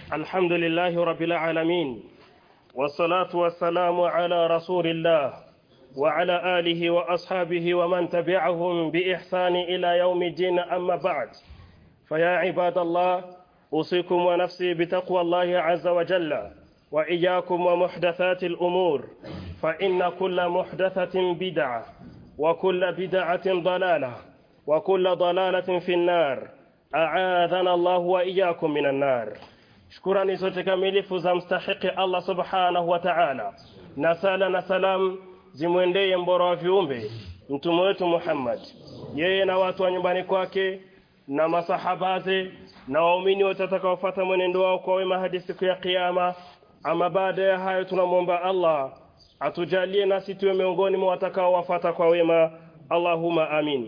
الحمد لله رب العالمين والصلاة والسلام على رسول الله وعلى آله وأصحابه ومن تبعهم بإحسان إلى يوم الدين أما بعد فيا عباد الله أوصيكم ونفسي بتقوى الله عز وجل وإياكم ومحدثات الأمور فإن كل محدثة بدعة وكل بدعة ضلالة وكل ضلالة في النار أعاذنا الله وإياكم من النار shukurani zote kamilifu za mstahiki Allah subhanahu wa ta'ala na sala na salam zimwendee mbora wa viumbe mtume wetu Muhammad yeye na watu wa nyumbani kwake na masahabaze na waumini wote watakaofuata mwenendo wao kwa wema hadi siku ya kiyama ama baada ya hayo tunamwomba Allah atujalie nasi tuwe miongoni mwa watakaowafuata kwa wema Allahumma amin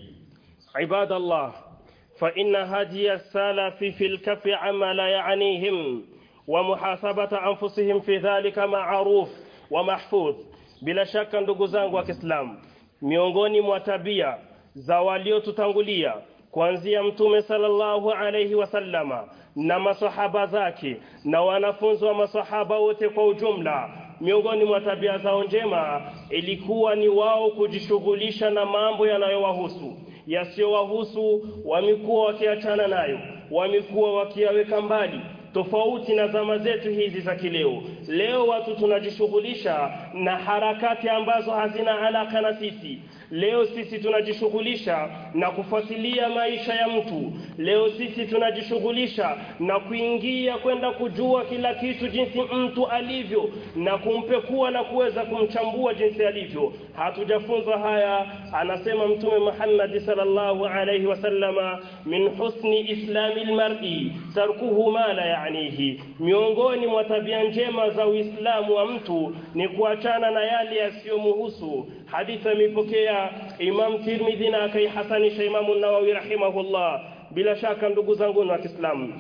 ibadallah فإن هدي السلف في الكف عما لا يعنيهم ومحاسبة أنفسهم في ذلك معروف ومحفوظ bila shaka ndugu zangu wa Kiislamu miongoni mwa tabia za waliotutangulia kuanzia mtume sallallahu alayhi wasallama na masahaba zake na wanafunzi wa masahaba wote kwa ujumla miongoni mwa tabia zao njema ilikuwa ni wao kujishughulisha na mambo yanayowahusu yasiyowahusu wamekuwa wakiachana nayo wamekuwa wakiyaweka mbali tofauti na zama zetu hizi za kileo leo watu tunajishughulisha na harakati ambazo hazina alaka na sisi leo sisi tunajishughulisha na kufuatilia maisha ya mtu leo sisi tunajishughulisha na kuingia kwenda kujua kila kitu jinsi mtu alivyo na kumpekua na kuweza kumchambua jinsi alivyo hatujafunzwa haya anasema mtume Muhammad sallallahu alayhi wasallama min husni islami almar'i tarkuhu ma la ya'nihi miongoni mwa tabia njema za uislamu wa mtu ni kuachana na yale yasiyomuhusu hadithi imepokea Imam Tirmidhi na akaihasanisha Imam Nawawi rahimahullah bila shaka ndugu zangu wa Kiislamu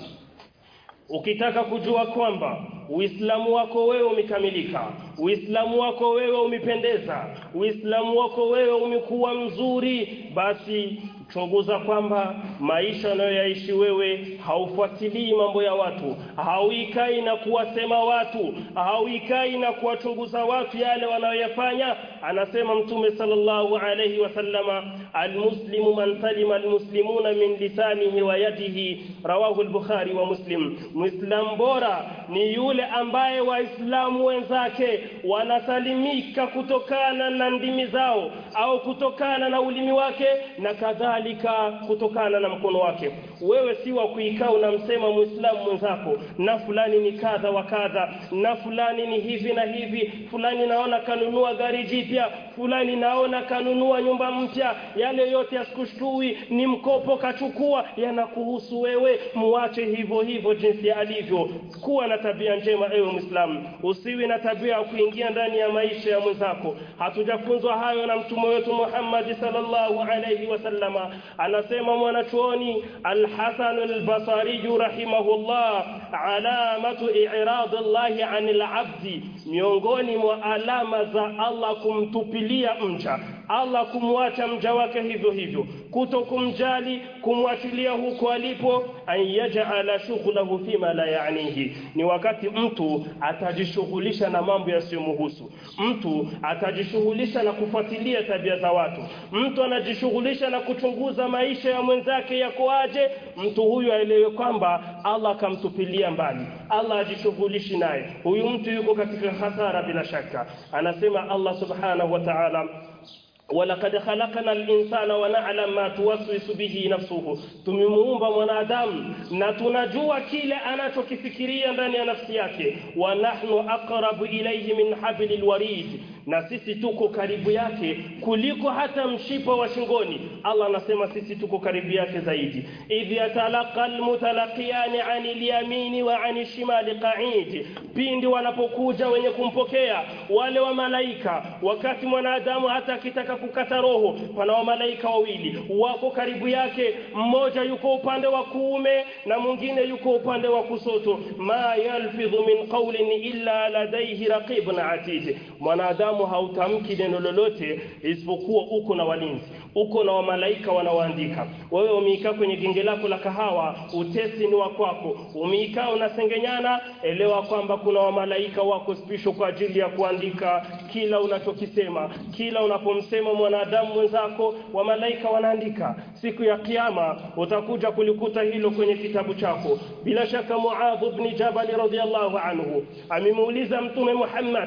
ukitaka kujua kwamba Uislamu wako wewe umekamilika Uislamu wako wewe umependeza Uislamu wako wewe umekuwa mzuri basi chunguza kwamba maisha unayoyaishi wewe haufuatilii mambo ya watu hauikai na kuwasema watu hauikai na kuwachunguza watu yale wanayoyafanya anasema mtume sallallahu alayhi wasallama almuslimu man salima almuslimuna min lisanihi wa yadihi rawahu al-bukhari wa muslim muislam bora ni yule ambaye waislamu wenzake wanasalimika kutokana na ndimi zao au kutokana na ulimi wake na kadhalika kutokana na mkono wake wewe si wa kuikaa unamsema muislamu mwenzako na fulani ni kadha wa kadha na fulani ni hivi na hivi fulani naona kanunua gari jipya fulani naona kanunua nyumba mpya yale yote yasikushtui ni mkopo kachukua yanakuhusu wewe muache hivyo hivyo jinsi alivyo kuwa na tabia njema ewe muislamu usiwi na tabia ya kuingia ndani ya maisha ya mwenzako hatujafunzwa hayo na mtume wetu Muhammad sallallahu alayhi wasallama anasema mwanachuoni al-Hasan al-Basri rahimahullah alamatu i'rad Allah 'anil 'abdi miongoni mwa alama za Allah kumtupilia mja Allah kumwacha mja wake hivyo hivyo kuto kumjali kumwachilia huko alipo an yaj'ala shughlahu fima la ya'nihi ni wakati mtu atajishughulisha na mambo yasiyomhusu mtu atajishughulisha na kufuatilia tabia za watu mtu anajishughulisha na kuchunguza maisha ya mwenzake yako aje mtu huyu aelewe kwamba Allah kamtupilia mbali Allah ajishughulishi naye huyu mtu yuko katika hasara bila shaka anasema Allah subhanahu wa ta'ala ولقد خلقنا الإنسان ونعلم ما توسوس به نفسه tumemuumba mwanadamu na tunajua kile anachokifikiria ndani ya nafsi yake wa nahnu aqrabu ilayhi min hablil warid na sisi tuko karibu yake kuliko hata mshipa wa shingoni Allah anasema sisi tuko karibu yake zaidi idh yatalaqa almutalaqiyani anil yamini wa anil shimali qa'id pindi wanapokuja wenye kumpokea wale wa malaika wakati mwanadamu hata akitaka kukata roho pana wa malaika wawili wako karibu yake mmoja yuko upande wa kuume na mwingine yuko upande wa kusoto ma yalfidhu min qawlin illa ladayhi raqibun atid mwanadamu ambamo hautamki neno lolote isipokuwa uko na walinzi uko na wamalaika wanaoandika wewe umeikaa kwenye genge lako la kahawa utesi ni wa kwako umeikaa unasengenyana elewa kwamba kuna wamalaika wako special kwa ajili ya kuandika kila unachokisema kila unapomsema mwanadamu mwenzako wamalaika wanaandika siku ya kiyama utakuja kulikuta hilo kwenye kitabu chako bila shaka Muadh ibn Jabal radhiyallahu anhu amemuuliza mtume Muhammad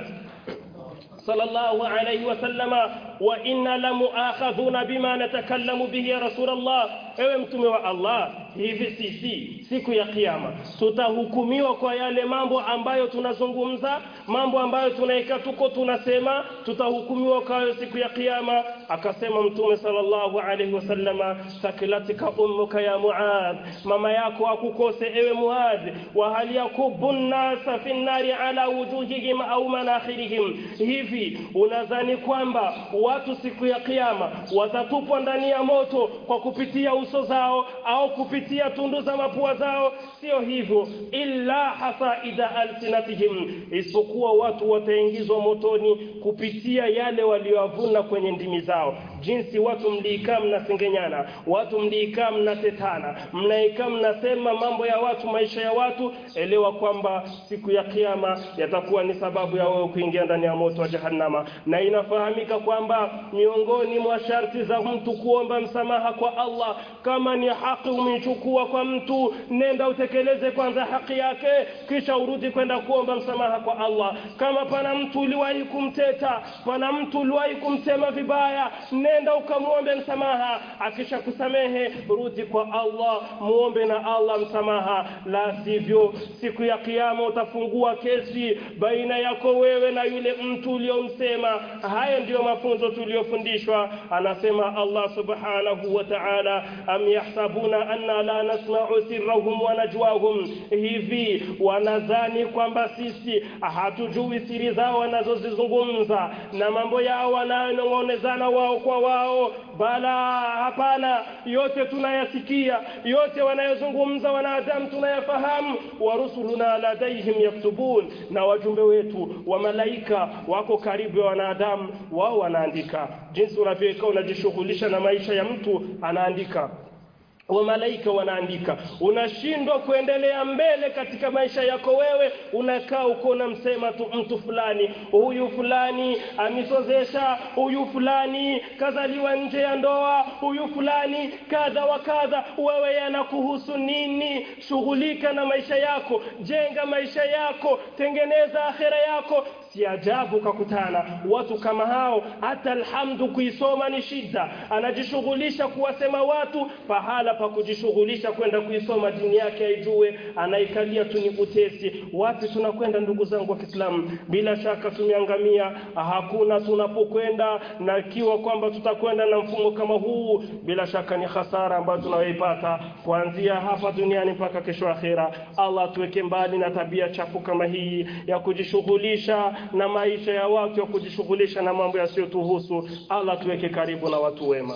sallallahu alayhi wasallama wa inna lamuakhadhuna bima natakallamu bihi ya rasulullah ewe mtume wa Allah hivi sisi siku ya kiyama tutahukumiwa kwa yale mambo ambayo tunazungumza mambo ambayo tunaika tuko tunasema tutahukumiwa kwa siku ya kiyama akasema mtume sallallahu alayhi wasallama sakilatika ummuka ya muadh mama yako akukose ewe muadh wa hal yakubu nasa fi nari ala wujuhihim au manakhirihim hivi unadhani kwamba watu siku ya kiyama watatupwa ndani ya moto kwa kupitia uso zao au kupitia tundu za mapua zao sio hivyo illa hasaida alsinatihim isipokuwa watu wataingizwa motoni kupitia yale walioavuna kwenye ndimi zao jinsi watu mliikaa mnasengenyana watu mliikaa mnatetana mnaikaa mnasema mambo ya watu maisha ya watu elewa kwamba siku ya kiyama yatakuwa ni sababu ya wewe kuingia ndani ya moto wa jahannama na inafahamika kwamba miongoni mwa sharti za mtu kuomba msamaha kwa Allah kama ni haki umeichukua kwa mtu nenda utekeleze kwanza haki yake kisha urudi kwenda kuomba msamaha kwa Allah kama pana mtu uliwahi kumteta pana mtu uliwahi kumsema vibaya nenda ukamwombe msamaha akisha kusamehe rudi kwa Allah muombe na Allah msamaha la sivyo siku ya kiyama utafungua kesi baina yako wewe na yule mtu uliomsema haya ndiyo mafunzo tuliyofundishwa anasema Allah subhanahu wa ta'ala am yahsabuna anna la nasma'u sirrahum wa najwahum hivi wanadhani kwamba sisi hatujui siri zao wanazozizungumza na mambo yao wanayonong'onezana wao kwa wao bala hapana yote tunayasikia yote wanayozungumza wanadamu tunayafahamu wa rusuluna ladaihim yaktubun na wajumbe wetu wa malaika wako karibu ya wanadamu wao wanaandika jinsi unavyokaa unajishughulisha na maisha ya mtu anaandika wa malaika wanaandika unashindwa kuendelea mbele katika maisha yako wewe unakaa uko unamsema tu mtu fulani huyu fulani amisozesha huyu fulani kazaliwa nje ya ndoa huyu fulani kadha wa kadha wewe yanakuhusu nini shughulika na maisha yako jenga maisha yako tengeneza akhera yako si ajabu kakutana watu kama hao hata alhamdu kuisoma ni shida anajishughulisha kuwasema watu pahala pa kujishughulisha kwenda kuisoma dini yake aijue anaikalia tu ni utesi wapi tunakwenda ndugu zangu wa Kiislamu bila shaka tumeangamia hakuna tunapokwenda na ikiwa kwamba tutakwenda na mfumo kama huu bila shaka ni hasara ambayo tunayoipata kuanzia hapa duniani mpaka kesho akhera Allah tuweke mbali na tabia chafu kama hii ya kujishughulisha na maisha ya watu ya kujishughulisha na mambo yasiyotuhusu Allah tuweke karibu na watu wema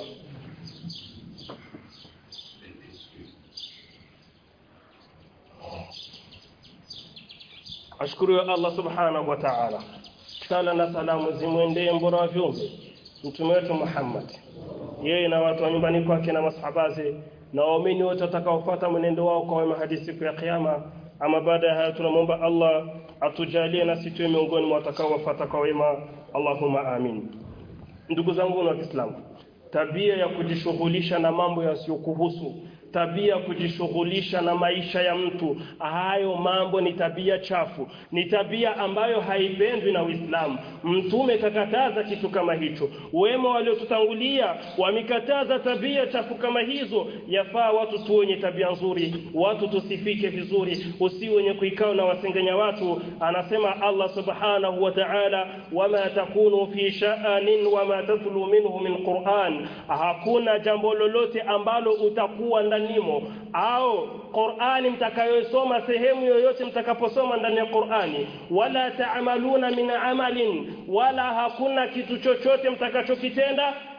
ashukuru Allah subhanahu wa ta'ala sala na salamu zimwendee mbora wa viumbe mtume wetu Muhammad yeye na watu wa nyumbani kwake na masahabaze na waumini wote watakaofuata mwenendo wao kwa wema hadi siku ya kiyama ama baada ya haya tunamwomba Allah atujalie na sisi tuwe miongoni mwa watakaofuata kwa wema Allahumma amin ndugu zangu wa Kiislamu tabia ya kujishughulisha na mambo yasiyokuhusu tabia ya kujishughulisha na maisha ya mtu hayo mambo ni tabia chafu ni tabia ambayo haipendwi na Uislamu mtume kakataza kitu kama hicho wema waliotutangulia wamekataza tabia chafu kama hizo yafaa watu tuonye tabia nzuri watu tusifike vizuri usi wenye kuikao na wasengenya watu anasema Allah subhanahu wa ta'ala wama takunu fi sha'anin wama tatlu minhu min Qur'an hakuna jambo lolote ambalo utakuwa ndanimo au Qur'ani mtakayosoma sehemu yoyote mtakaposoma ndani ya Qur'ani wala taamaluna min amalin wala hakuna kitu chochote mtakachokitenda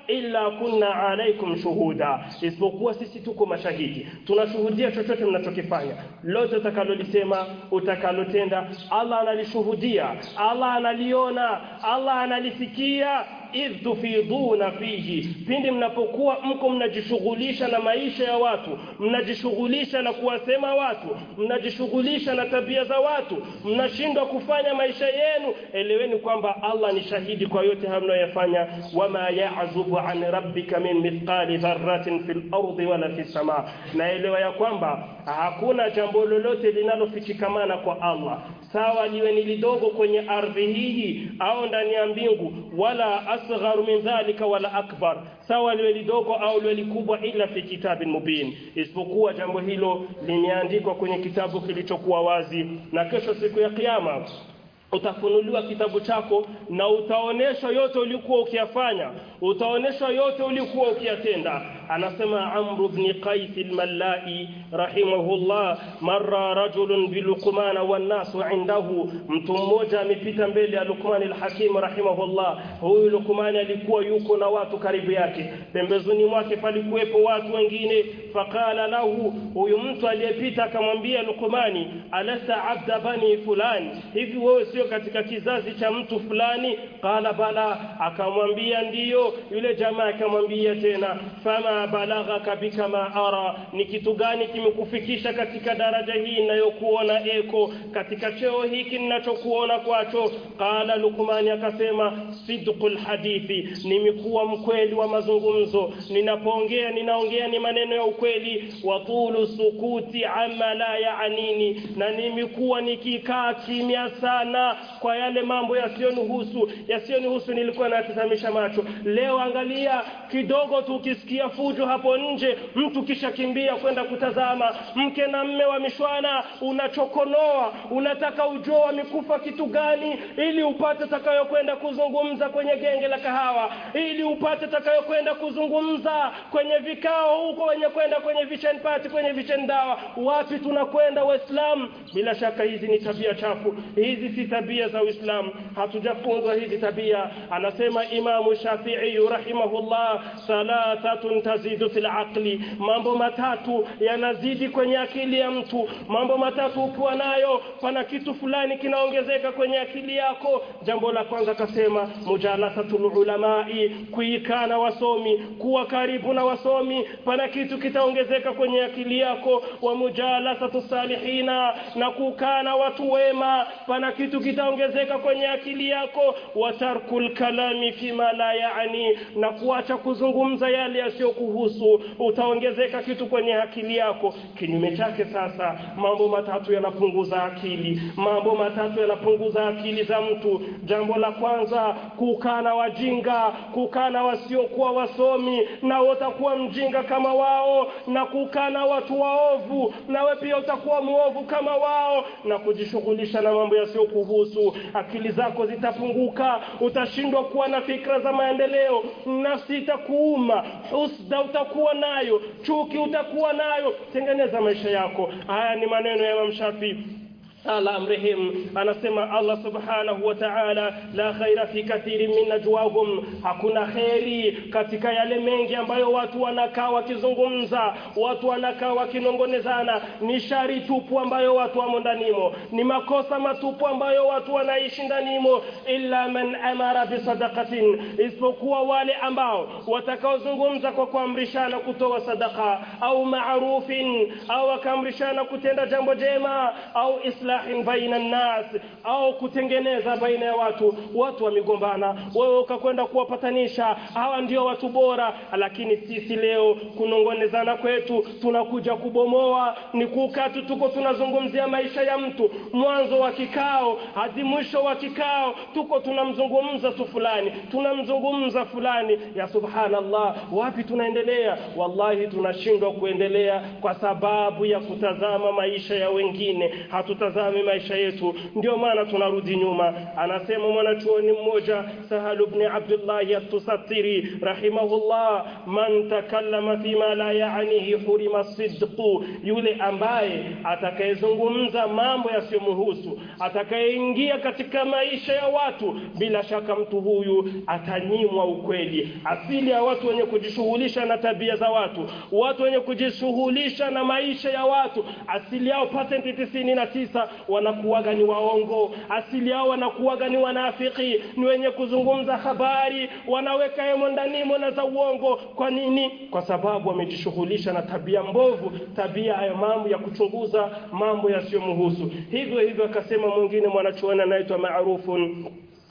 illa kunna alaikum shuhuda isipokuwa sisi tuko mashahidi tunashuhudia chochote mnachokifanya lote utakalolisema utakalotenda Allah analishuhudia Allah analiona Allah analisikia idh tufiduna fihi pindi mnapokuwa mko mnajishughulisha na maisha ya watu mnajishughulisha na kuwasema watu mnajishughulisha na tabia za watu mnashindwa kufanya maisha yenu eleweni kwamba Allah ni shahidi kwa yote hayo mnayoyafanya wama ya'zubu an rabbika min mithqali dharratin fil ardi wala fis samaa naelewa ya kwamba hakuna jambo lolote linalofichikamana kwa Allah sawa liwe ni lidogo kwenye ardhi hii au ndani ya mbingu wala asgharu min dhalika wala akbar sawa liwe lidogo au liwe likubwa ila fi kitabin mubin isipokuwa jambo hilo limeandikwa kwenye kitabu kilichokuwa wazi na kesho siku ya kiyama utafunuliwa kitabu chako na utaoneshwa yote ulikuwa ukiyafanya utaoneshwa yote ulikuwa ukiyatenda anasema Amr ibn Qais al-Mallai rahimahullah marra rajulun bi Luqman wan nasu indahu mtu mmoja amepita mbele ya Luqman al-Hakim rahimahullah huyu Luqman alikuwa yuko na watu karibu yake pembezoni mwake palikuwepo watu wengine faqala lahu huyu mtu aliyepita akamwambia Luqmani alasta abda bani fulani hivi wewe sio katika kizazi cha mtu fulani qala bala akamwambia ndiyo yule jamaa akamwambia tena fama balaghaka bika ma ara ni kitu gani kimekufikisha katika daraja hii ninayokuona eko katika cheo hiki ninachokuona kwacho qala luqmani akasema sidqul hadithi nimekuwa mkweli wa mazungumzo ninapoongea ninaongea ni maneno ya ukweli wa tulu sukuti amma la yaanini na nimekuwa nikikaa kimya sana kwa yale mambo yasiyonihusu yasiyonihusu nilikuwa natazamisha macho leo angalia kidogo tu ukisikia fujo hapo nje mtu kisha kimbia kwenda kutazama mke na mme wa mishwana unachokonoa unataka ujue wamekufa kitu gani ili upate takayokwenda kuzungumza kwenye genge la kahawa ili upate takayokwenda kuzungumza kwenye vikao huko wenye kwenda kwenye vichen party kwenye vichen dawa wapi tunakwenda waislamu bila shaka hizi ni tabia chafu hizi si tabia za uislamu hatujafunzwa hizi tabia anasema imamu shafii rahimahullah thalathatun tazidu fil aqli mambo matatu yanazidi kwenye akili ya mtu mambo matatu ukiwa nayo pana kitu fulani kinaongezeka kwenye akili yako jambo la kwanza kasema mujalasatul ulamai kuikaa na wasomi kuwa karibu na wasomi pana kitu kitaongezeka kwenye akili yako wa mujalasatu salihina na kukaa na watu wema pana kitu kitaongezeka kwenye akili yako wa tarkul kalami fima la yaani na kuacha kuzungumza yale yasiyokuhusu utaongezeka kitu kwenye akili yako kinyume chake sasa mambo matatu yanapunguza akili mambo matatu yanapunguza akili za mtu jambo la kwanza kukaa na wajinga kukaa na wasiokuwa wasomi na utakuwa mjinga kama wao na kukaa na watu waovu nawe pia utakuwa muovu kama wao na kujishughulisha na mambo yasiyokuhusu akili zako zitapunguka utashindwa kuwa na fikra za maendeleo nafsi itakuuma husda utakuwa nayo chuki utakuwa nayo tengeneza maisha yako haya ni maneno ya Imam Shafi Allah amrehemu anasema Allah subhanahu wa ta'ala la khaira fi kathirin min najwahum hakuna kheri katika yale mengi ambayo watu wanakaa wakizungumza watu wanakaa wakinongonezana ni shari tupu ambayo watu wamo ndanimo ni makosa matupu ambayo watu wanaishi ndanimo illa man amara bisadaqatin isipokuwa wale ambao watakaozungumza kwa kuamrishana kutoa sadaka au maarufin au wakaamrishana kutenda jambo jema au islahin baina nnas au kutengeneza baina ya watu watu wamegombana wewe ukakwenda kuwapatanisha hawa ndio watu bora lakini sisi leo kunongonezana kwetu tunakuja kubomoa ni kukaa tu tuko tunazungumzia maisha ya mtu mwanzo wa kikao hadi mwisho wa kikao tuko tunamzungumza tu fulani tunamzungumza fulani ya subhanallah wapi tunaendelea wallahi tunashindwa kuendelea kwa sababu ya kutazama maisha ya wengine hatutazama tutazame maisha yetu ndio maana tunarudi nyuma anasema mwanachuoni mmoja Sahal ibn Abdullah at-Tusattiri rahimahullah man takallama fima la yaanihi hurima sidqu yule ambaye atakayezungumza mambo yasiyomhusu atakayeingia katika maisha ya watu bila shaka mtu huyu atanyimwa ukweli asili ya watu wenye kujishughulisha na tabia za watu watu wenye kujishughulisha na maisha ya watu asili yao pasenti tisini na tisa wanakuwaga ni waongo asili yao wanakuwaga ni wanafiki ni wenye kuzungumza habari wanaweka hemo ndanimo na za uongo kwa nini kwa sababu wamejishughulisha na tabia mbovu tabia ya mambo ya kuchunguza mambo yasiyomhusu hivyo hivyo akasema mwingine mwanachuoni anaitwa maarufun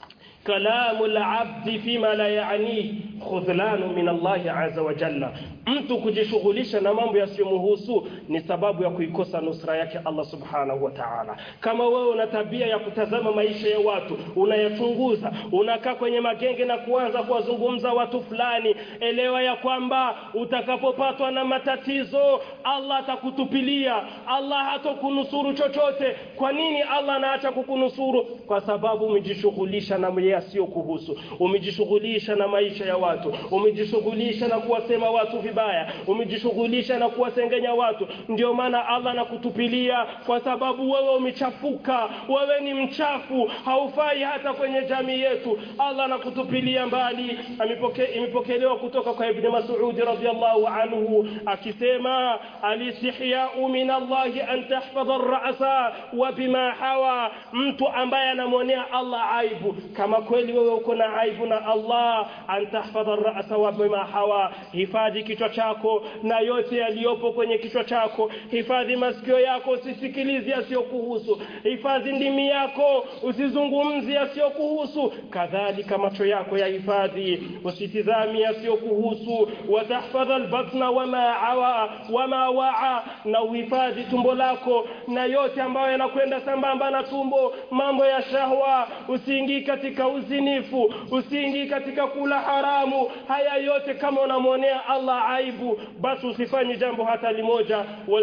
kalamu al-abdi fima la yaani khudhlanu min Allah azza wa jalla mtu kujishughulisha na mambo yasiyomhusu ni sababu ya kuikosa nusra yake Allah subhanahu wa ta'ala kama wewe una tabia ya kutazama maisha ya watu unayachunguza unakaa kwenye magenge na kuanza kuwazungumza watu fulani elewa ya kwamba utakapopatwa na matatizo Allah atakutupilia Allah hatokunusuru chochote kwa nini Allah anaacha kukunusuru kwa sababu umejishughulisha na yasiyokuhusu umejishughulisha na maisha ya watu umejishughulisha na kuwasema watu vibaya umejishughulisha na kuwasengenya watu ndio maana Allah anakutupilia kwa sababu wewe umechafuka wewe ni mchafu haufai hata kwenye jamii yetu Allah anakutupilia mbali Amepoke, imepokelewa kutoka kwa Ibn Mas'ud radhiyallahu anhu akisema alistihya'u min Allah an tahfadha ar-ra'sa wa bima hawa mtu ambaye anamwonea Allah aibu kama kweli wewe uko na aibu na Allah antahfadha ra'sa wa bima hawa hifadhi kichwa chako na yote yaliyopo kwenye kichwa chako hifadhi masikio yako usisikilize yasiyokuhusu hifadhi ndimi yako usizungumzie yasiyokuhusu kadhalika macho yako yahifadhi usitizami yasiyokuhusu watahfadha albatna wama awa wama waa na uhifadhi tumbo lako na yote ambayo yanakwenda sambamba na tumbo mambo ya shahwa usiingii katika uzinifu usiingii katika kula haramu haya yote kama unamwonea Allah aibu basi usifanye jambo hata limoja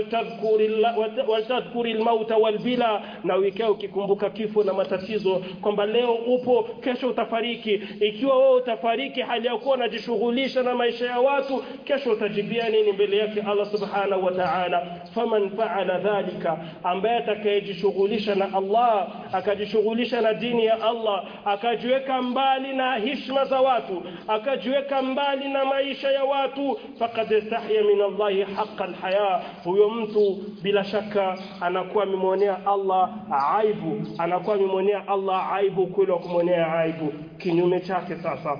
waltadhkuri almauta walbila na wikao ukikumbuka kifo na matatizo kwamba leo upo kesho utafariki ikiwa wewe utafariki hali ya kuwa unajishughulisha na maisha ya watu kesho utajibia nini mbele yake Allah subhanahu wa ta'ala faman fa'ala dhalika ambaye atakayejishughulisha na Allah akajishughulisha na dini ya Allah akajiweka mbali na heshima za watu akajiweka mbali na maisha ya watu faqad istahya min Allah haqqal haya huyo mtu bila shaka anakuwa amemwonea Allah aibu anakuwa amemwonea Allah aibu kweli wa kumwonea aibu kinyume chake sasa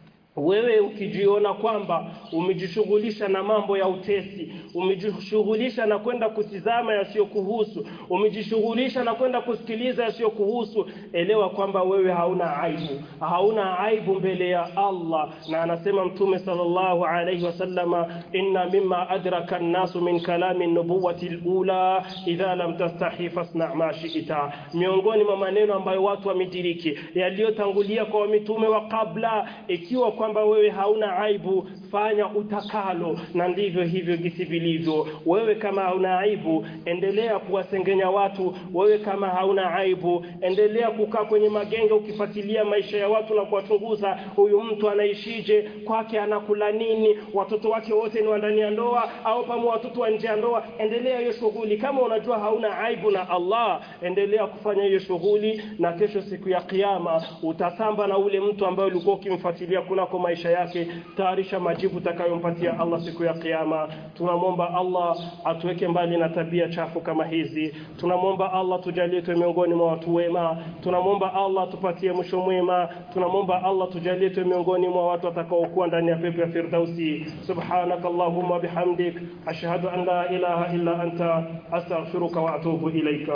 wewe ukijiona kwamba umejishughulisha na mambo ya utesi umejishughulisha na kwenda kutizama yasiyokuhusu umejishughulisha na kwenda kusikiliza yasiyokuhusu elewa kwamba wewe hauna aibu hauna aibu mbele ya Allah na anasema mtume sallallahu alayhi wasallama inna mimma adraka an-nasu min kalami an-nubuwati al-ula idha lam tastahi fasna ma shi'ta miongoni mwa maneno ambayo watu wamediriki yaliyotangulia kwa mitume wa kabla ikiwa kwamba wewe hauna aibu fanya utakalo na ndivyo hivyo gisi vilivyo wewe kama hauna aibu endelea kuwasengenya watu wewe kama hauna aibu endelea kukaa kwenye magenge ukifuatilia maisha ya watu na kuwachunguza huyu mtu anaishije kwake anakula nini watoto wake wote ni wa ndani ya ndoa au pamoja watoto wa nje ya ndoa endelea hiyo shughuli kama unajua hauna aibu na Allah endelea kufanya hiyo shughuli na kesho siku ya kiyama utasamba na ule mtu ambaye ulikuwa ukimfuatilia kunako maisha yake tayarisha majibu utakayompatia Allah siku ya kiyama tunamwomba Allah atuweke mbali na tabia chafu kama hizi tunamwomba Allah tujalie tuwe miongoni mwa watu wema tunamwomba Allah tupatie mwisho mwema tunamwomba Allah tujalie tuwe miongoni mwa watu watakaokuwa ndani ya pepo ya firdausi subhanakallahumma bihamdik ashhadu an la ilaha illa anta astaghfiruka wa atubu ilaika